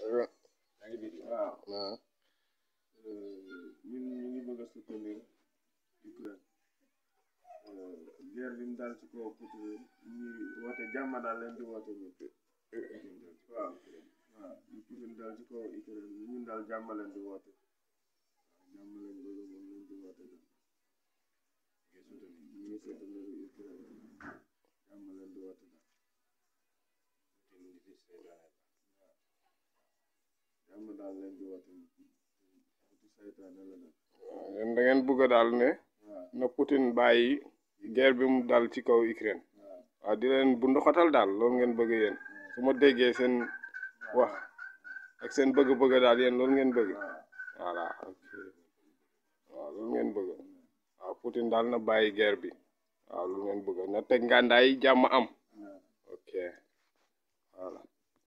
yaa ngi dégg waaw waaw ñun ñu ngi bëgg a soutenir Ukraine guerre bi mu daal ci kaw Poutine ñu woote jàmm daal leen di woote ñu waaw waaw ñu Poutine daal ci kaw Ukraine ñun daal jàmm leen di woote waaw jàmm leen bëgg moom leen di woote daal ñu ngi soutenir Ukraine jàmm leen di woote daal jàmm daal leen di woote ci saytaane la daal yéen da ngeen bëgg daal ne waaw na Poutine bàyyi guerre bi mu dal ci kaw Ukraine waaw waaw di leen bundu xotal daal loolu ngeen bëgg yéen su ma déggee seen wax ak seen bëgg-bëgg daal yéen loolu ngeen bëgg voilà ok waaw loolu ngeen bëgg waaw Poutine daal na bàyyi guerre bi waaw loolu ngeen bëgg na teg ngàndaay jàmm am ok voilà